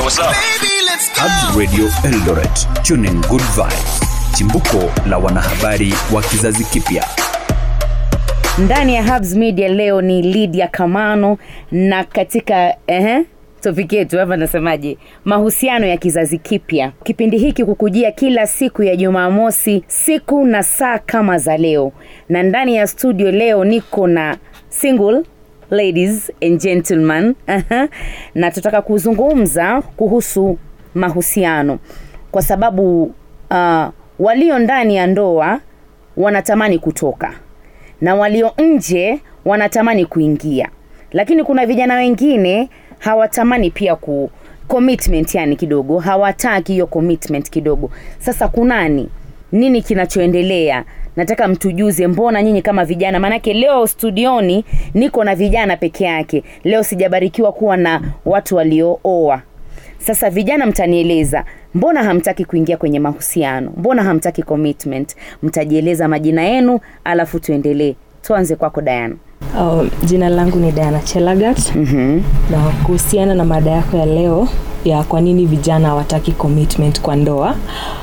Hubs Radio Eldoret, tuning good vibes, chimbuko la wanahabari wa kizazi kipya. ndani ya Hubs Media leo ni Lydia Kamano na katika ehe, topiki yetu hapa nasemaje, mahusiano ya kizazi kipya. Kipindi hiki kukujia kila siku ya Jumamosi, siku na saa kama za leo, na ndani ya studio leo niko na single ladies and gentlemen Aha. na tutaka kuzungumza kuhusu mahusiano kwa sababu uh, walio ndani ya ndoa wanatamani kutoka na walio nje wanatamani kuingia lakini kuna vijana wengine hawatamani pia ku commitment yani kidogo hawataki hiyo commitment kidogo sasa kunani nini kinachoendelea nataka mtujuze mbona nyinyi kama vijana maanake leo studioni niko na vijana peke yake leo sijabarikiwa kuwa na watu waliooa sasa vijana mtanieleza mbona hamtaki kuingia kwenye mahusiano mbona hamtaki commitment mtajieleza majina yenu alafu tuendelee tuanze kwako dayana Uh, jina langu ni Diana Chelagat mm-hmm. na kuhusiana na mada yako ya leo ya kwa nini vijana hawataki commitment kwa ndoa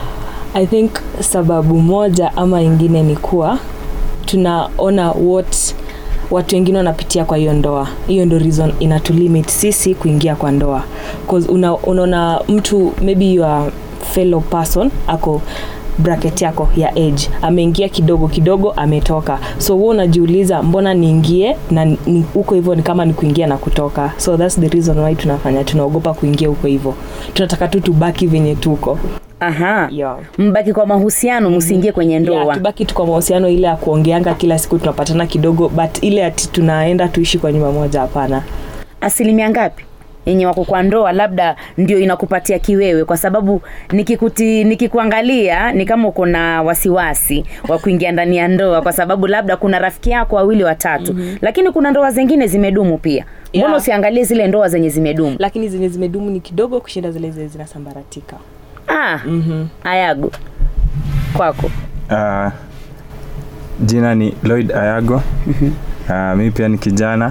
I think sababu moja ama ingine ni kuwa tunaona what watu wengine wanapitia kwa hiyo ndoa hiyo ndo reason inatulimit sisi kuingia kwa ndoa 'Cause una, unaona mtu maybe your fellow person ako bracket yako ya age ameingia kidogo kidogo ametoka so huo unajiuliza mbona niingie na ni- huko hivyo ni kama ni kuingia na kutoka so thats the reason why tunafanya tunaogopa kuingia huko hivyo tunataka tu tubaki venye tuko aha yeah. mbaki kwa mahusiano msiingie kwenye ndoa Yeah, tubaki tu kwa mahusiano ile ya kuongeanga kila siku tunapatana kidogo but ile ati tunaenda tuishi kwa nyumba moja hapana asilimia ngapi yenye wako kwa ndoa labda ndio inakupatia kiwewe kwa sababu nikikuti nikikuangalia ni kama uko na wasiwasi wa kuingia ndani ya ndoa kwa sababu labda kuna rafiki yako wawili watatu mm-hmm. lakini kuna ndoa zingine zimedumu pia mbona Yeah. usiangalie zile ndoa zenye zimedumu lakini zenye zimedumu ni kidogo kushinda zile zenye zinasambaratika ah, mm-hmm. ayago kwako Uh, jina ni Lloyd Ayago. Uh, mi pia ni kijana.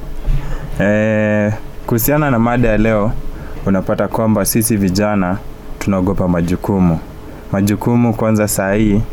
Eh, kuhusiana na mada ya leo, unapata kwamba sisi vijana tunaogopa majukumu. Majukumu kwanza saa hii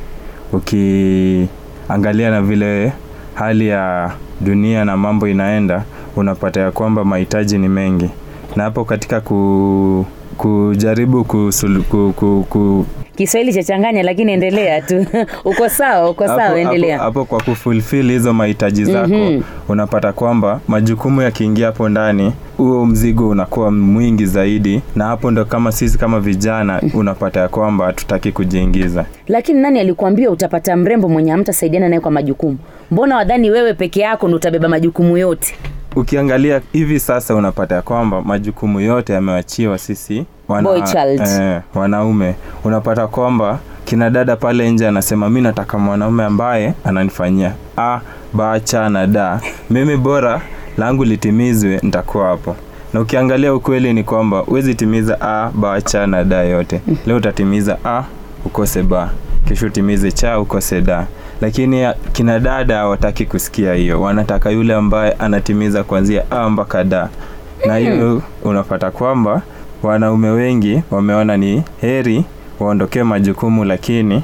ukiangalia na vile hali ya dunia na mambo inaenda, unapata ya kwamba mahitaji ni mengi, na hapo katika ku, kujaribu kusulu, ku, ku, ku, kiswahili chachanganya lakini endelea tu uko sawa uko sawa hapo, endelea hapo, hapo kwa kufulfill hizo mahitaji zako Mhm. unapata kwamba majukumu yakiingia hapo ndani huo mzigo unakuwa mwingi zaidi na hapo ndo kama sisi kama vijana unapata ya kwamba hatutaki kujiingiza lakini nani alikuambia utapata mrembo mwenye hamtasaidiana naye kwa majukumu mbona wadhani wewe peke yako ndo utabeba majukumu yote ukiangalia hivi sasa unapata ya kwamba majukumu yote yamewachiwa sisi Boy child. eh, wanaume unapata kwamba kina dada pale nje anasema mi nataka mwanaume ambaye ananifanyia a bacha na da mimi bora langu litimizwe nitakuwa hapo na ukiangalia ukweli ni kwamba huwezi timiza a bacha na da yote leo utatimiza a ukose ba kesho utimize cha ukose da lakini ya- kina dada hawataki kusikia hiyo wanataka yule ambaye anatimiza kuanzia a mpaka da na hiyo unapata kwamba wanaume wengi wameona ni heri waondokee majukumu lakini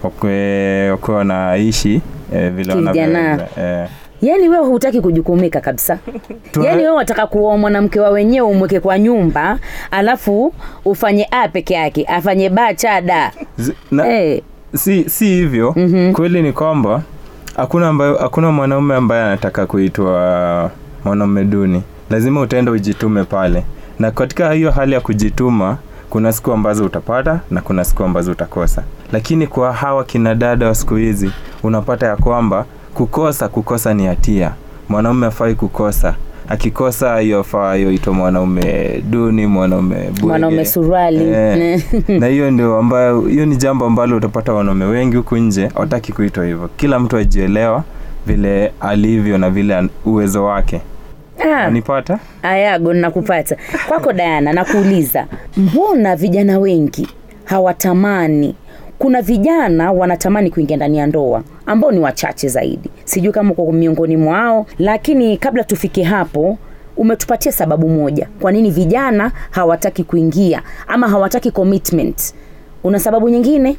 wakwe wakwe wanaishi eh, vile Kijana. wanavyoweza eh. yaani wewe hutaki kujukumika kabisa Tuna- yaani wewe wataka kuoa mwanamke wa wenyewe umweke kwa nyumba alafu ufanye a peke yake afanye ba cha da Zi- na, hey. si, si hivyo mm-hmm. kweli ni kwamba hakuna ambayo hakuna mwanaume ambaye anataka kuitwa mwanaume duni lazima utaenda ujitume pale na katika hiyo hali ya kujituma kuna siku ambazo utapata na kuna siku ambazo utakosa lakini kwa hawa kina dada wa siku hizi unapata ya kwamba kukosa kukosa ni hatia mwanaume afai kukosa akikosa hiyo faa yoitwa mwanaume duni mwanaume bwege. mwanaume suruali Eh, na hiyo ndio ambayo hiyo ni jambo ambalo utapata wanaume wengi huku nje hawataki kuitwa hivyo kila mtu ajielewa vile alivyo na vile an- uwezo wake ah, anipata ayago nakupata kwako dayana nakuuliza mbona vijana wengi hawatamani kuna vijana wanatamani kuingia ndani ya ndoa ambao ni wachache zaidi sijui kama uko miongoni mwao lakini kabla tufike hapo umetupatia sababu moja kwa nini vijana hawataki kuingia ama hawataki commitment una sababu nyingine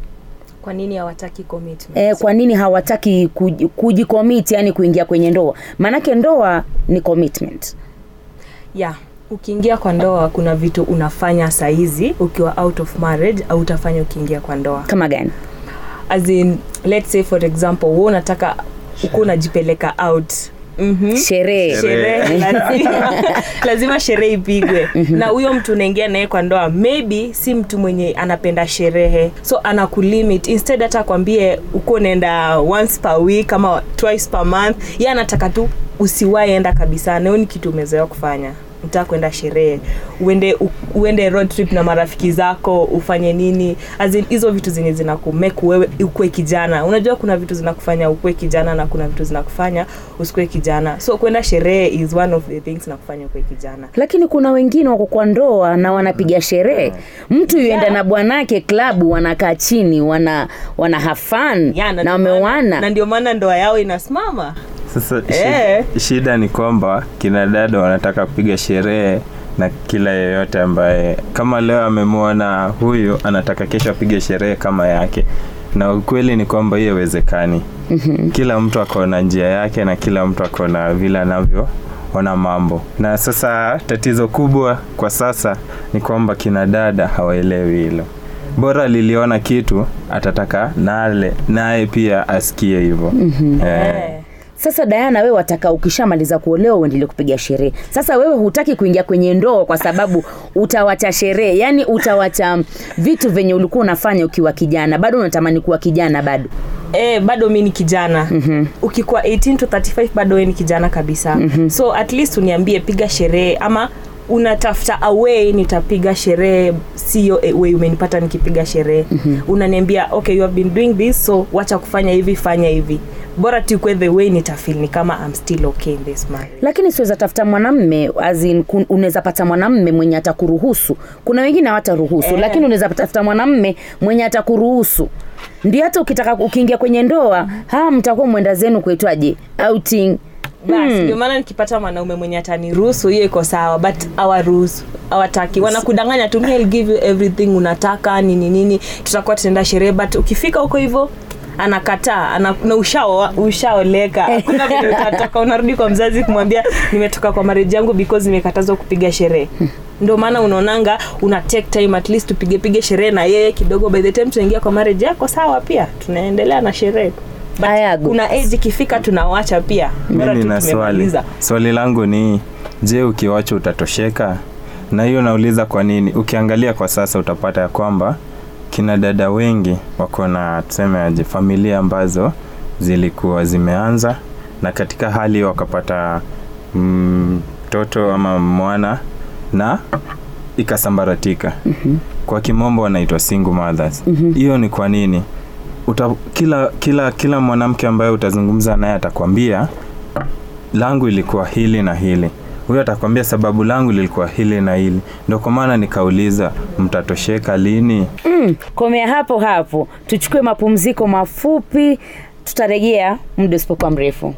kwa nini hawataki commitment e, kwa nini hawataki kuji- kujicommit yani kuingia kwenye ndoa maanake ndoa ni commitment yeah ukiingia kwa ndoa kuna vitu unafanya sahizi ukiwa out of marriage au utafanya ukiingia kwa ndoa kama gani as in let's say for example wewe unataka uko unajipeleka out mm-hmm. sherehe sherehe lazima, lazima sherehe ipigwe na huyo mtu unaingia naye kwa ndoa maybe si mtu mwenye anapenda sherehe so anakulimit instead hata akwambie uko unaenda once per week ama twice per month ye anataka tu usiwahi enda kabisa nao ni kitu umezoea kufanya mtaka kwenda sherehe uende u, uende road trip na marafiki zako ufanye nini As in, hizo vitu zenye zinakumek wewe ukue kijana unajua kuna vitu zinakufanya ukue kijana na kuna vitu zinakufanya usikue kijana so kwenda sherehe is one of the things na kufanya ukue kijana lakini kuna wengine wako kwa ndoa na wanapiga sherehe mtu yuenda na bwanake klabu wanakaa chini wana wana hafan Yeah, na ndio maana- na wamewana ndio maana ndoa yao inasimama sasa Eh. shida, shida ni kwamba kina dada wanataka kupiga sherehe na kila yeyote ambaye kama leo amemwona huyu anataka kesho apige sherehe kama yake na ukweli ni kwamba hiyo haiwezekani kila mtu ako na njia yake na kila mtu ako na vile anavyoona mambo na sasa tatizo kubwa kwa sasa ni kwamba kina dada hawaelewi hilo bora liliona kitu atataka nale naye pia asikie hivyo eh. Eh. sasa dayana wewe wataka ukishamaliza kuolewa uendelee kupiga sherehe sasa wewe hutaki kuingia kwenye ndoa kwa sababu utawacha sherehe yani utawacha vitu venye ulikuwa unafanya ukiwa kijana bado unatamani kuwa kijana bado eh, bado mi ni kijana mm-hmm. ukikuwa 18 to 35 bado we ni kijana kabisa mm-hmm. so at least uniambie piga sherehe ama unatafuta away nitapiga sherehe sio way umenipata nikipiga sherehe mm-hmm. unaniambia okay you have been doing this so wacha kufanya hivi fanya hivi bora tukwe the way nitafil ni kama I'm still okay in this marriage lakini siweza tafuta mwanamme as in, kun- unaweza pata mwanamme mwenye atakuruhusu kuna wengine hawataruhusu Eh. lakini unaweza tafuta mwanamme mwenye atakuruhusu ndio hata ukitaka ukiingia kwenye ndoa ha mtakuwa mwenda zenu kuitwaje outing basi ndio maana nikipata mwanaume mwenye ataniruhusu hiyo iko sawa but awaruhusu awataki wanakudanganya tu "Me, I'll give you everything unataka nini nini tutakuwa tunaenda sherehe but ukifika huko hivyo anakataa ana, na ushao ushaoleka hakuna vile utatoka unarudi kwa mzazi kumwambia nimetoka kwa marriage yangu because nimekatazwa kupiga sherehe ndio maana unaonanga una take time at least tupige pige sherehe na yeye kidogo by the time tunaingia kwa marriage yako sawa pia tunaendelea na sherehe But Ayago. kuna age ikifika tunawacha pia Bora mi tu nina swali tumemaliza. swali langu ni je ukiwacha utatosheka na hiyo nauliza kwa nini ukiangalia kwa sasa utapata ya kwamba kina dada wengi wako na tuseme aje familia ambazo zilikuwa zimeanza na katika hali hiyo wakapata mtoto mm, ama mwana na ikasambaratika mm-hmm. kwa kimombo wanaitwa single mothers hiyo mm-hmm. ni kwa nini Uta, kila kila kila mwanamke ambaye utazungumza naye atakwambia langu ilikuwa hili na hili huyo atakwambia sababu langu lilikuwa hili na hili ndio kwa maana nikauliza mtatosheka lini mm, komea hapo hapo tuchukue mapumziko mafupi tutarejea muda usipokuwa mrefu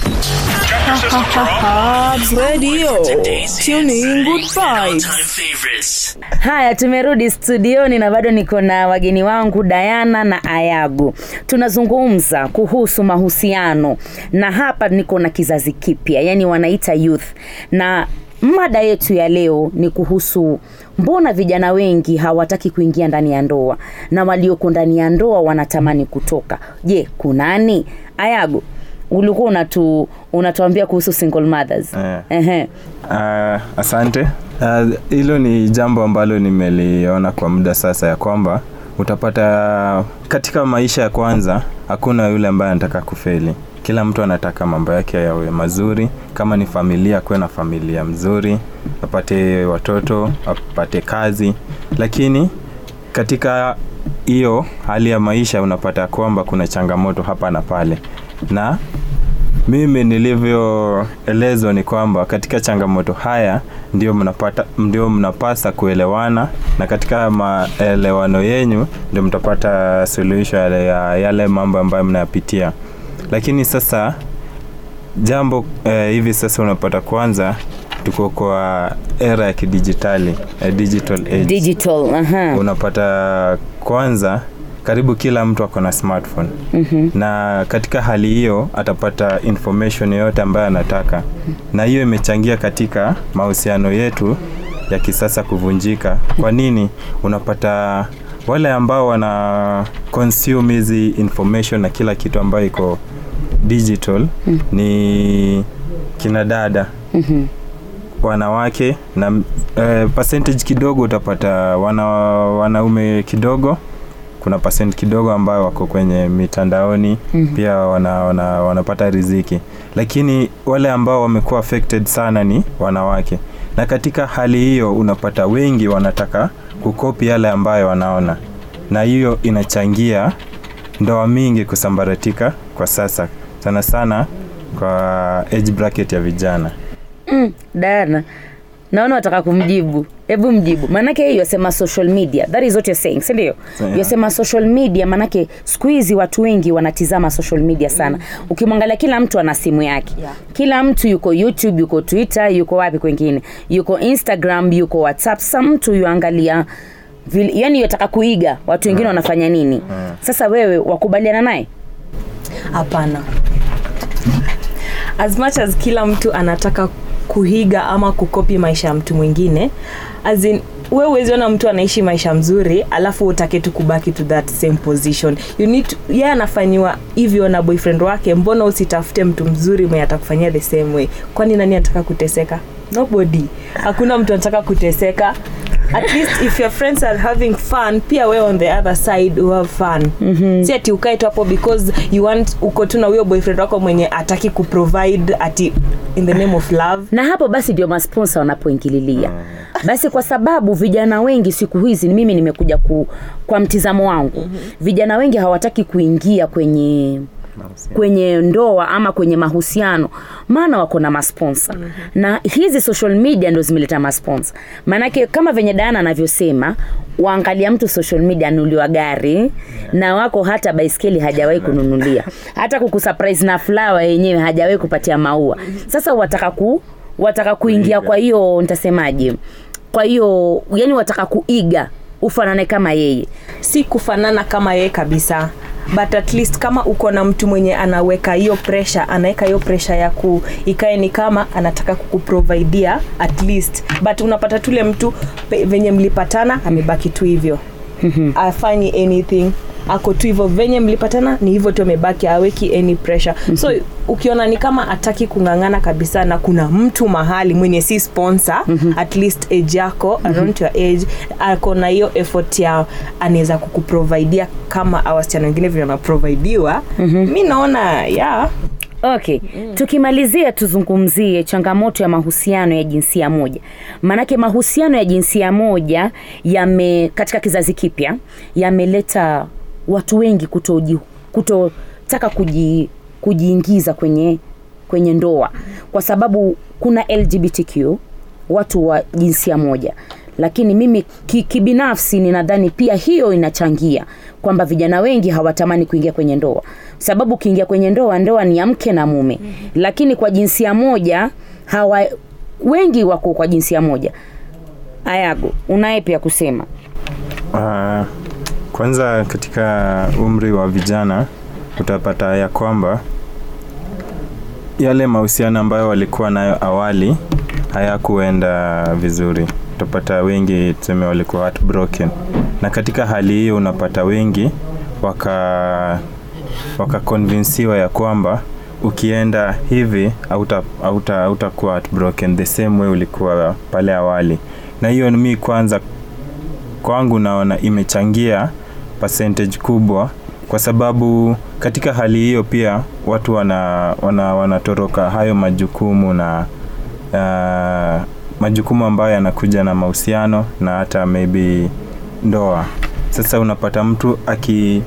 Radio. Tune in good vibes. Time favorites. haya tumerudi studioni na bado niko na wageni wangu dayana na ayagu tunazungumza kuhusu mahusiano na hapa niko na kizazi kipya yani wanaita youth na mada yetu ya leo ni kuhusu mbona vijana wengi hawataki kuingia ndani ya ndoa na walioko ndani ya ndoa wanatamani kutoka je kunani ayagu ulikuwa unatu unatuambia kuhusu single mothers Eh. Ehe. Uh, asante Ah, hilo uh, ni jambo ambalo nimeliona kwa muda sasa ya kwamba utapata katika maisha ya kwanza hakuna yule ambaye anataka kufeli kila mtu anataka mambo yake yawe mazuri kama ni familia akuwe na familia mzuri apate watoto apate kazi lakini katika hiyo hali ya maisha unapata kwamba kuna changamoto hapa na pale na mimi nilivyoelezwa ni kwamba katika changamoto haya ndio mnapata ndio mnapasa kuelewana na katika maelewano yenyu ndio mtapata suluhisho ya ya yale mambo ambayo mnayapitia lakini sasa jambo eh, hivi sasa unapata kwanza tuko kwa era ya kidijitali ya digital age digital aha. unapata kwanza karibu kila mtu ako na smartphone mm-hmm. na katika hali hiyo atapata information yoyote ambayo anataka na hiyo imechangia katika mahusiano yetu ya kisasa kuvunjika kwa nini unapata wale ambao wana consume hizi information na kila kitu ambayo iko digital mm. ni kina dada Mhm. wanawake na eh, percentage kidogo utapata wana, wanaume kidogo kuna percent kidogo ambayo wako kwenye mitandaoni mm-hmm. pia wana, wana, wanapata riziki lakini wale ambao wamekuwa affected sana ni wanawake na katika hali hiyo unapata wengi wanataka kukopi yale ambayo wanaona na hiyo inachangia ndoa mingi kusambaratika kwa sasa sana sana kwa age bracket ya vijana mm, dana naona wataka kumjibu hebu mjibu maanake hii yasema social media that is what you're saying sindio Yeah. yasema social media maanake siku hizi watu wengi wanatizama social media sana ukimwangalia kila mtu ana simu yake Yeah. kila mtu yuko youtube yuko twitter yuko wapi kwengine yuko instagram yuko whatsapp sasa mtu yuangalia vile- yani yataka kuiga watu wengine wanafanya nini sasa wewe wakubaliana naye hapana as much as kila mtu anataka kuhiga ama kukopi maisha ya mtu mwingine as in we uweziona mtu anaishi maisha mzuri alafu utake tu kubaki to that same position you need to, ye anafanyiwa hivyo na boyfriend wake mbona usitafute mtu mzuri mwenye atakufanyia the same way kwani nani anataka kuteseka nobody hakuna mtu anataka kuteseka at least if your friends are having fun pia we on the other side you have fun mm-hmm. si ati ukae tu hapo because you want uko tu na huyo boyfriend wako mwenye ataki kuprovide ati in the name of love na hapo basi ndio masponsa wanapoingililia basi kwa sababu vijana wengi siku hizi mimi nimekuja ku, kwa mtizamo wangu mm-hmm. vijana wengi hawataki kuingia kwenye kwenye ndoa ama kwenye mahusiano maana wako na masponsa mm-hmm. na hizi social media ndo zimeleta masponsa maanake kama venye dana anavyosema waangalia mtu social media anuliwa gari yeah. na wako hata baiskeli hajawahi kununulia hata kukusurprise na flower yenyewe hajawahi kupatia maua sasa wataka ku wataka kuingia kwa hiyo nitasemaje kwa hiyo yani wataka kuiga ufanane kama yeye si kufanana kama yeye kabisa but at least kama uko na mtu mwenye anaweka hiyo pressure anaweka hiyo pressure ya ku ikae ni kama anataka kukuprovidia at least but unapata tule mtu pe- venye mlipatana amebaki tu hivyo afanyi anything ako tu hivyo venye mlipatana ni hivyo tu amebaki aweki any pressure so ukiona ni kama ataki kung'ang'ana kabisa na kuna mtu mahali mwenye si sponsor at least age yako around your age ako na hiyo effort ya anaweza kukuprovidia kama a wasichana wengine vile wanaprovidiwa mi naona yeah okay mm. tukimalizia tuzungumzie changamoto ya mahusiano ya jinsia moja maanake mahusiano ya jinsia moja yame katika kizazi kipya yameleta watu wengi kutoji- kutotaka kuji, kujiingiza kwenye kwenye ndoa kwa sababu kuna lgbtq watu wa jinsia moja lakini mimi ki- kibinafsi ninadhani pia hiyo inachangia kwamba vijana wengi hawatamani kuingia kwenye ndoa sababu ukiingia kwenye ndoa ndoa ni ya mke na mume mm-hmm. lakini kwa jinsia moja hawa wengi wako kwa jinsia moja ayago unaye pia kusema Uh, kwanza katika umri wa vijana utapata ya kwamba yale mahusiano ambayo walikuwa nayo awali hayakuenda vizuri utapata wengi tuseme walikuwa heartbroken na katika hali hiyo unapata wengi waka wakakonvinsiwa ya kwamba ukienda hivi hauta- hauta- hautakuwa heartbroken the same way ulikuwa pale awali na hiyo mi kwanza kwangu naona imechangia percentage kubwa kwa sababu katika hali hiyo pia watu wana, wana, wanatoroka hayo majukumu na uh, majukumu ambayo yanakuja na mahusiano na hata maybe ndoa sasa unapata mtu aki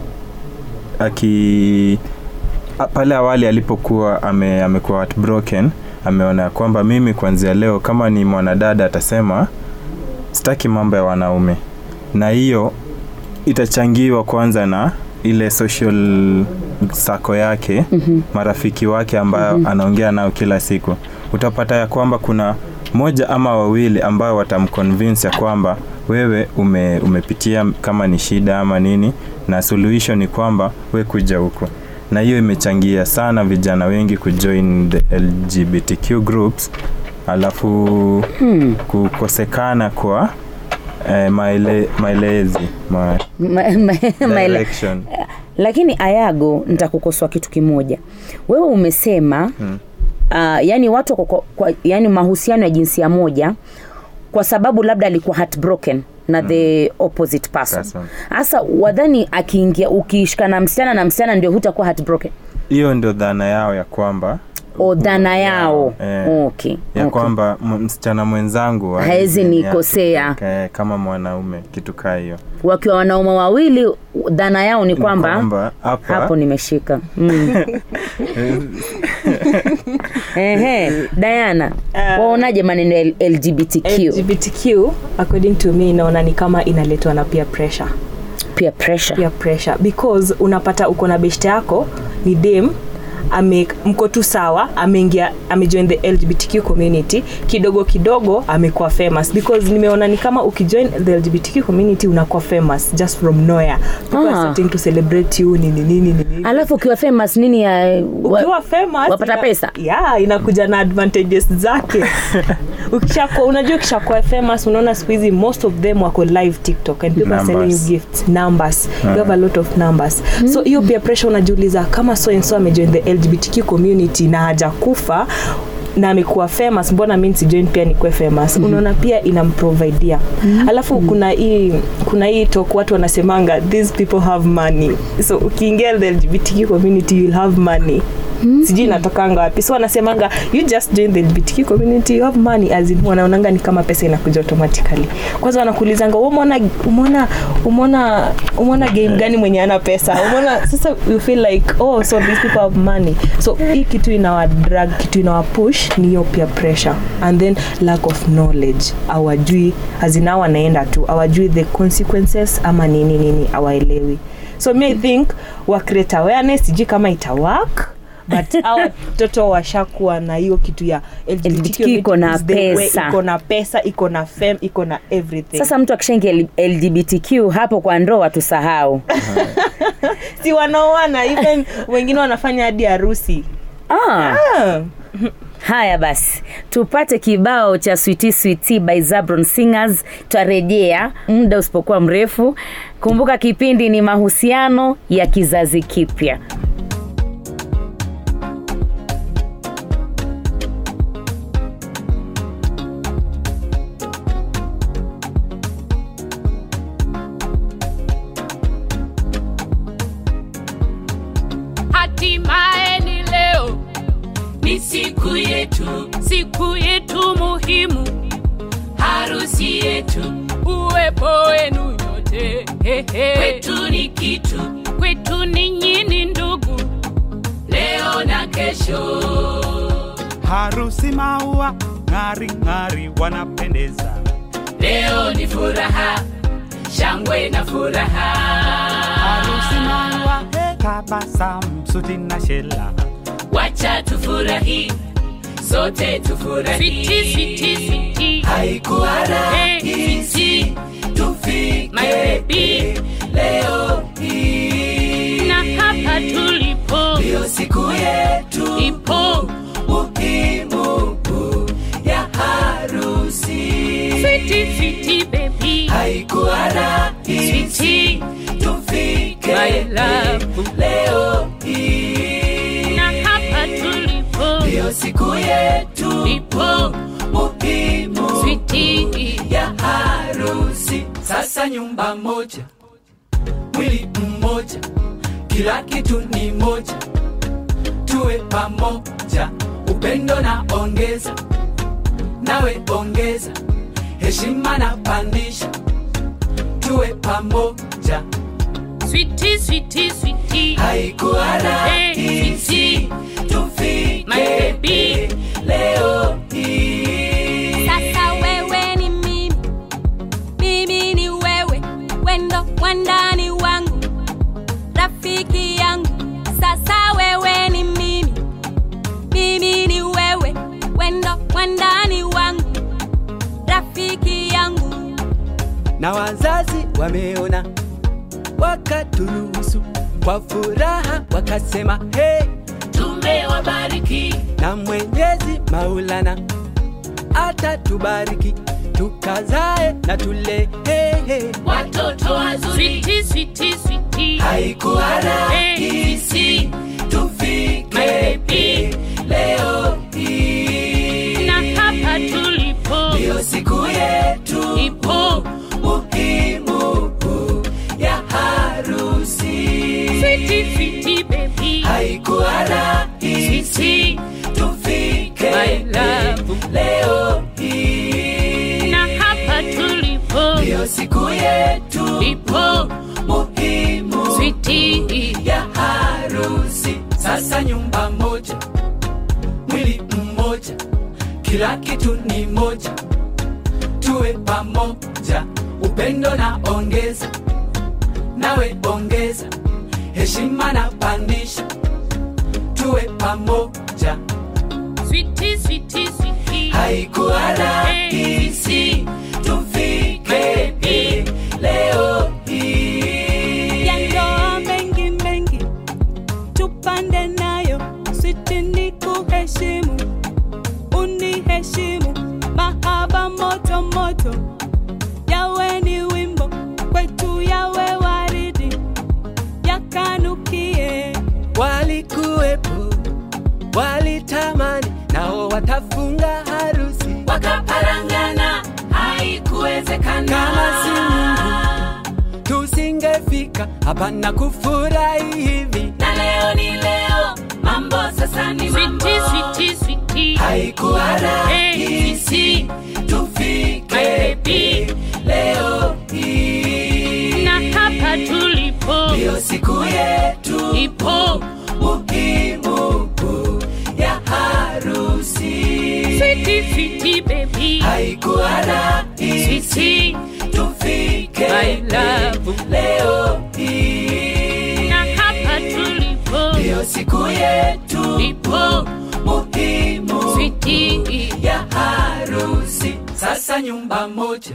aki a- pale awali alipokuwa ame, amekuwa heartbroken ameona kwamba mimi kuanzia leo kama ni mwanadada atasema sitaki mambo ya wanaume na hiyo itachangiwa kwanza na ile social sako yake mm-hmm. marafiki wake ambayo mm-hmm. anaongea nao kila siku utapata ya kwamba kuna moja ama wawili ambao watamconvince ya kwamba wewe ume, umepitia kama ni shida ama nini na suluhisho ni kwamba we kuja huko na hiyo imechangia sana vijana wengi kujoin the lgbtq groups alafu Hmm. kukosekana kwa eh, maele, maelezi ma, Ma- ma- maele- direction lakini ayago nitakukosoa kitu kimoja wewe umesema Hmm. uh, yani watu kwa, kwa, kwa, yani mahusiano ya jinsia moja kwa sababu labda alikuwa heartbroken na the opposite person Person. hasa wadhani akiingia ukiishika na msichana na msichana ndio hutakuwa heartbroken hiyo ndio dhana yao ya kwamba o dhana yao Eh, okay. ya okay. kwamba m- msichana mwenzangu Haezi haezi nikosea. eh, kama mwanaume kitu kaa hiyo wakiwa wanaume wawili dhana yao ni Ni kwamba kwamba hapa hapo nimeshika mm. Ehe, Diana, waonaje maneno ya LGBTQ? lgbtq according to me inaona ni kama inaletwa na peer pressure Peer pressure. peer pressure because unapata uko na beshte yako ni dem ame mko tu sawa ameingia amejoin the lgbtq community kidogo kidogo amekuwa famous because nimeona ni kama ukijoin the lgbtq community unakuwa famous just from nowhere people are Ah. starting to celebrate you nini nini nini Alafu ukiwa famous nini ya wa- ukiwa famous wapata ina- pesa? yeah, inakuja na advantages zake ukishakuwa unajua ukishakuwa famous unaona siku hizi most of them wako live tiktok and people are selling you Numbers. gifts numbers you have a lot of numbers so hiyo peer pressure unajiuliza kama so and so amejoin the lgbtq community na hajakufa na amekuwa famous mbona mi nsijoin pia nikuwe famous mm-hmm. unaona pia inamprovidia mm-hmm. alafu kuna hii kuna hii talk watu wanasemanga these people have money so ukiingia the lgbtq community you'll have money mm-hmm. sijui inatokanga wapi so wanasemanga you just join the lgbtq community you have money as in wanaonanga ni kama pesa inakuja automatically kwanza wanakuulizanga "Wewe umeona umeona umeona umeona game gani mwenye ana pesa umeona sasa you feel like oh so these people have money so hii kitu inawa drag kitu inawa push ni hiyo peer pressure and then lack of knowledge awajui azina wanaenda tu awajui the consequences ama nini nini awaelewi so me i think wa create awareness sijui kama ita work but au watoto washakuwa na hiyo kitu ya LGBTQ iko na is the way, pesa. iko na pesa iko na fame iko na everything Sasa mtu akishaingia L- LGBTQ hapo kwa ndoa tusahau. si wanaoana even wengine wanafanya hadi harusi Ah. ah. Haya basi, tupate kibao cha Sweetie Sweetie by Zabron Singers. Twarejea muda usipokuwa mrefu. Kumbuka kipindi ni mahusiano ya kizazi kipya. hatimaye ni leo ni siku yetu siku yetu muhimu harusi yetu uwepo wenu nyote kwetu ni kitu kwetu ni nyini ndugu leo na kesho harusi maua ng'ari ng'ari wanapendeza leo ni furaha shangwe na furaha harusi maua tabasamu suti na shela wacha tufurahi sote tufurahi Sweetie, sweetie, sweetie. haikuwa rahisi tufike My baby. leo hii na hapa tulipo ndiyo siku yetu ipo muhimu ya harusi Sweetie, sweetie, baby. haikuwa rahisi Sweetie, tufike my love. leo hii na hapa tulipo ndiyo siku yetu ipo muhimu Sweetie. ya harusi sasa nyumba moja mwili mmoja kila kitu ni moja tuwe pamoja upendo na ongeza nawe ongeza heshima na pandisha tuwe pamoja Sweetie, sweetie, sweetie. haikuwa rahisi tufike My baby. leo hii Sasa wewe ni mimi, mimi ni wewe, wendo wandani wangu, rafiki yangu. Sasa wewe ni mimi, mimi ni wewe, wendo wandani wangu, na wazazi wameona, wakaturuhusu kwa furaha, wakasema hey, tumewabariki na Mwenyezi Maulana atatubariki tukazae na tule hey, hey. watoto wazuri switi switi switi Haikuwa rahisi tufike leo hii, na hapa tulipo ndiyo siku yetu ipo muhimu ya harusi. switi switi baby Haikuwa rahisi switi tufike My love. leo hii, na hapa tulipo ndiyo siku yetu ipo muhimu switi ya harusi. Sasa nyumba moja, mwili mmoja, kila kitu ni moja, tuwe pamoja, upendo na ongeza, nawe ongeza, heshima na pandisha, tuwe pamoja. switi switi switi Haikuwa rahisi tufike hii leo hii. ya ndoa mengi mengi tupande nayo switi ni kuheshimu uniheshimu mahaba moto moto yawe ni wimbo kwetu yawe waridi yakanukie walikuwepo walitamani nao watafunga harusi wakaparangana haikuwezekana Kama si Mungu. tusingefika hapa na kufurahi hivi na leo ni leo mambo sasa ni mambo switi switi switi haikuwa rahisi tufike hii leo hii na hapa tulipo ndiyo siku yetu ipo muhimu ya harusi switi switi baby haikuwa rahisi switi tufike My love. leo hii na hapa tulipo ndiyo siku yetu ipo muhimu switi ya harusi. Sasa nyumba moja,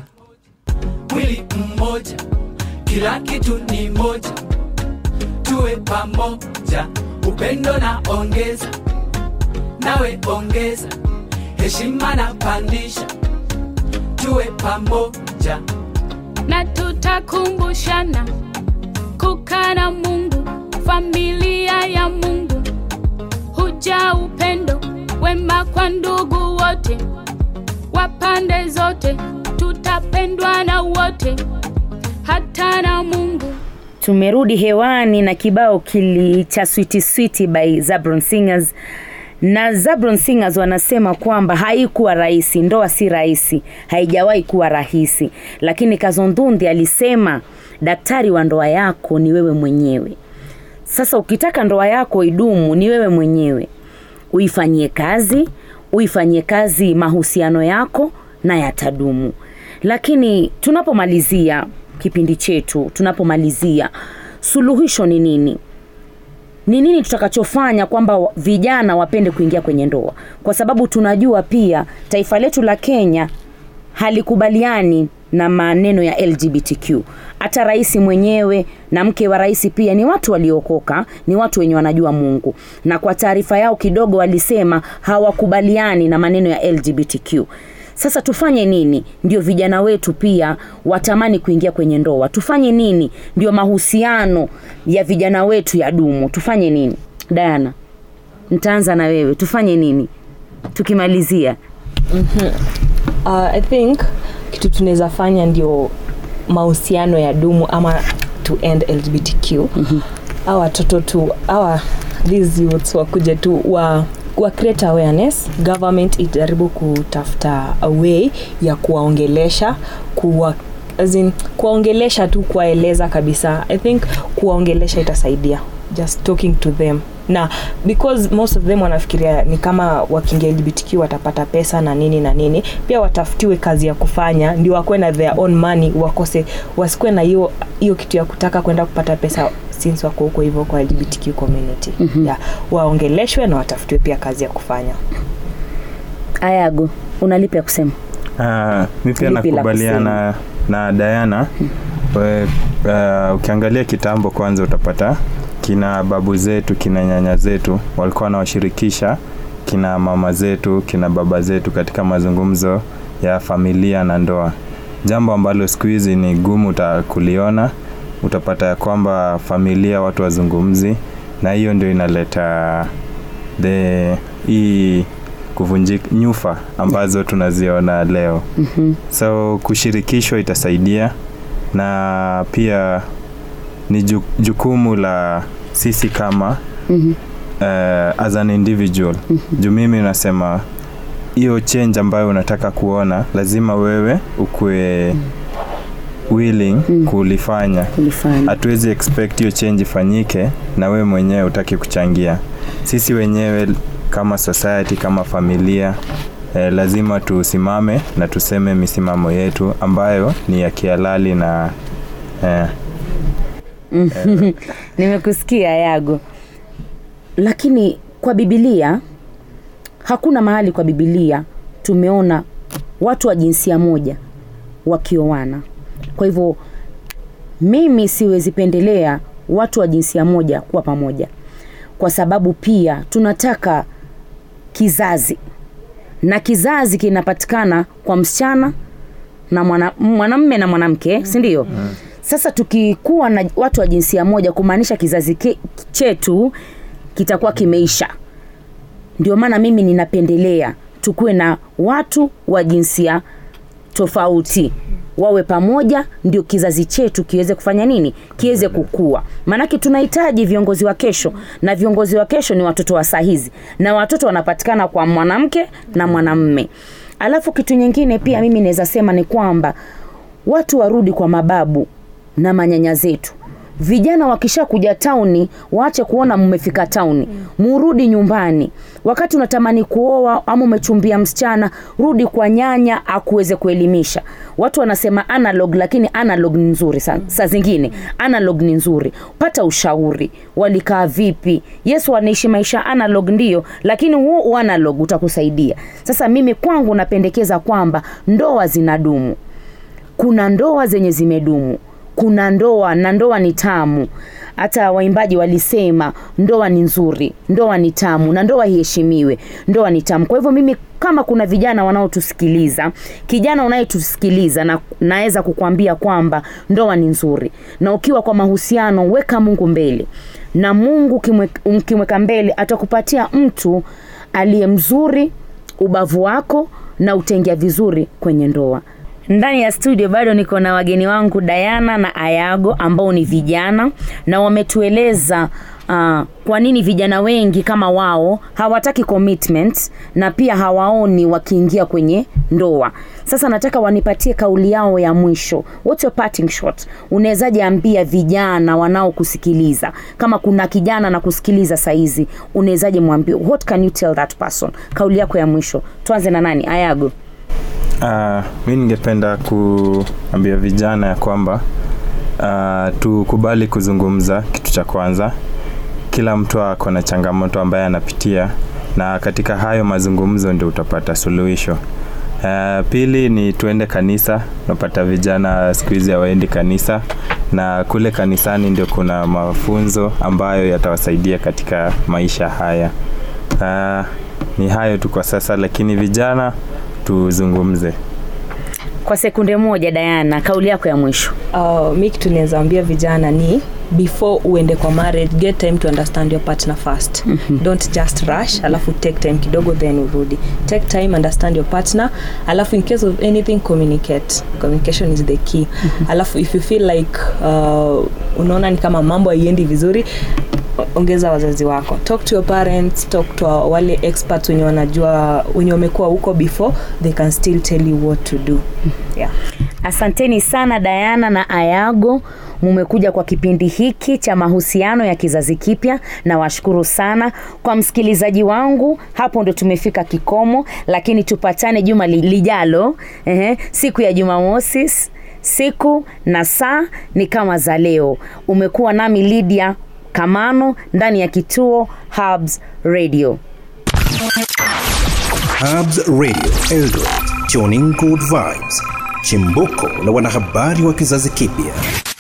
mwili mmoja, kila kitu ni moja, tuwe pamoja, upendo na ongeza, nawe ongeza, heshima na pandisha, tuwe pamoja. na tutakumbushana kukaa na Mungu, familia ya Mungu, huja upendo wema kwa ndugu wote wa pande zote, tutapendwa na wote, hata na Mungu. tumerudi hewani na kibao kili cha switi switi by Zabron Singers na Zabron Singers wanasema kwamba haikuwa rahisi, ndoa si rahisi, haijawahi kuwa rahisi, lakini Kazondundi alisema daktari wa ndoa yako ni wewe mwenyewe. Sasa ukitaka ndoa yako idumu, ni wewe mwenyewe uifanyie kazi, uifanyie kazi mahusiano yako na yatadumu. Lakini tunapomalizia kipindi chetu, tunapomalizia suluhisho ni nini? Ni nini tutakachofanya kwamba wa- vijana wapende kuingia kwenye ndoa? Kwa sababu tunajua pia taifa letu la Kenya halikubaliani na maneno ya LGBTQ. Hata rais mwenyewe na mke wa rais pia ni watu waliokoka, ni watu wenye wanajua Mungu, na kwa taarifa yao kidogo walisema hawakubaliani na maneno ya LGBTQ. Sasa tufanye nini ndio vijana wetu pia watamani kuingia kwenye ndoa? Tufanye nini ndio mahusiano ya vijana wetu yadumu? Tufanye nini? Diana, nitaanza na wewe. Tufanye nini tukimalizia? uh, i think kitu tunaweza fanya ndio mahusiano ya dumu ama to end lgbtq mm-hmm. a watoto tu awa these youths wakuje tu wa wa create awareness government ijaribu kutafuta a way ya kuwaongelesha kuwa as in, kuwaongelesha tu kuwaeleza kabisa i think kuwaongelesha itasaidia just talking to them na because most of them wanafikiria ni kama wakiingia lgbtq watapata pesa na nini na nini pia watafutiwe kazi ya kufanya ndio wakuwe na their own money wakose wasikuwe na hiyo hiyo kitu ya kutaka kwenda kupata pesa since wako huko hivyo kwa lgbtq community mm-hmm. yeah, waongeleshwe na watafutiwe pia kazi ya kufanya Ayago, unalipi ya kusema? Ah, mi pia Lipi la nakubaliana na Diana we, uh, ukiangalia kitambo kwanza utapata kina babu zetu kina nyanya zetu walikuwa wanawashirikisha kina mama zetu kina baba zetu katika mazungumzo ya familia na ndoa jambo ambalo siku hizi ni gumu uta kuliona utapata ya kwamba familia watu wazungumzi na hiyo ndio inaleta the hii kuvunjika nyufa ambazo tunaziona leo Mhm. so kushirikishwa itasaidia na pia ni ju- jukumu la sisi kama Mhm. uh, as an individual juu mimi nasema hiyo change ambayo unataka kuona lazima wewe ukue willing kulifanya kulifanya hatuwezi expect hiyo change ifanyike na wewe mwenyewe utaki kuchangia sisi wenyewe kama society kama familia eh, lazima tusimame na tuseme misimamo yetu ambayo ni ya kihalali na eh, nimekusikia yago lakini kwa bibilia hakuna mahali kwa bibilia tumeona watu wa jinsia moja wakioana kwa hivyo mimi siwezi pendelea watu wa jinsia moja kuwa pamoja kwa sababu pia tunataka kizazi na kizazi kinapatikana kwa msichana na mwana- mwanamme na mwanamke si ndio sasa tukikuwa na watu wa jinsia moja kumaanisha kizazi ke, chetu kitakuwa kimeisha ndio maana mimi ninapendelea tukuwe na watu wa jinsia tofauti wawe pamoja ndio kizazi chetu kiweze kufanya nini kiweze kukua maanake tunahitaji viongozi wa kesho na viongozi wa kesho ni watoto wa saa hizi na watoto wanapatikana kwa mwanamke na mwanamme alafu kitu nyingine pia mimi naweza sema ni kwamba watu warudi kwa mababu na manyanya zetu vijana wakisha kuja tauni waache kuona mmefika tauni murudi nyumbani wakati unatamani kuoa ama umechumbia msichana rudi kwa nyanya akuweze kuelimisha watu wanasema analog lakini analog ni nzuri sa, saa zingine analog ni nzuri pata ushauri walikaa vipi yesu wanaishi maisha analog ndio lakini huo analog utakusaidia sasa mimi kwangu napendekeza kwamba ndoa zinadumu kuna ndoa zenye zimedumu kuna ndoa na ndoa ni tamu hata waimbaji walisema ndoa ni nzuri ndoa ni tamu na ndoa iheshimiwe ndoa ni tamu kwa hivyo mimi kama kuna vijana wanaotusikiliza kijana unayetusikiliza na naweza kukwambia kwamba ndoa ni nzuri na ukiwa kwa mahusiano weka mungu mbele na mungu ukimwe- ukimweka mbele atakupatia mtu aliye mzuri ubavu wako na utaingia vizuri kwenye ndoa ndani ya studio bado niko na wageni wangu Dayana na Ayago ambao ni vijana na wametueleza uh, kwa nini vijana wengi kama wao hawataki commitment na pia hawaoni wakiingia kwenye ndoa. Sasa nataka wanipatie kauli yao ya mwisho. What's your parting shot? Unawezaje ambia vijana wanaokusikiliza kama kuna kijana na kusikiliza saizi, unawezaje mwambie what can you tell that person? Kauli yako ya mwisho. Tuanze na nani? Ayago. Uh, mi ningependa kuambia vijana ya kwamba uh, tukubali kuzungumza kitu cha kwanza kila mtu ako na changamoto ambaye anapitia na katika hayo mazungumzo ndio utapata suluhisho uh, pili ni tuende kanisa unapata vijana siku hizi hawaendi kanisa na kule kanisani ndio kuna mafunzo ambayo yatawasaidia katika maisha haya uh, ni hayo tu kwa sasa lakini vijana tuzungumze Kwa sekunde moja, Dayana, kauli yako ya mwisho. uh, mi kitu naweza ambia vijana ni before uende kwa marriage get time to understand your partner first mm-hmm. don't just rush alafu take time kidogo then urudi take time understand your partner alafu in case of anything communicate communication is the key mm-hmm. alafu if you feel like uh, unaona ni kama mambo haiendi vizuri ongeza wazazi wako talk to your parents talk to wale experts wenye wanajua wenye wamekuwa huko before they can still tell you what to do yeah. Asanteni sana Dayana na Ayago, mumekuja kwa kipindi hiki cha mahusiano ya kizazi kipya, na washukuru sana kwa msikilizaji wangu. Hapo ndo tumefika kikomo, lakini tupatane juma li- lijalo, ehe, siku ya Jumamosi. Siku na saa ni kama za leo. Umekuwa nami Lydia Kamano ndani ya kituo Hubs Radio. Hubs Radio Eldoret, tuning good vibes. chimbuko la wanahabari wa kizazi kipya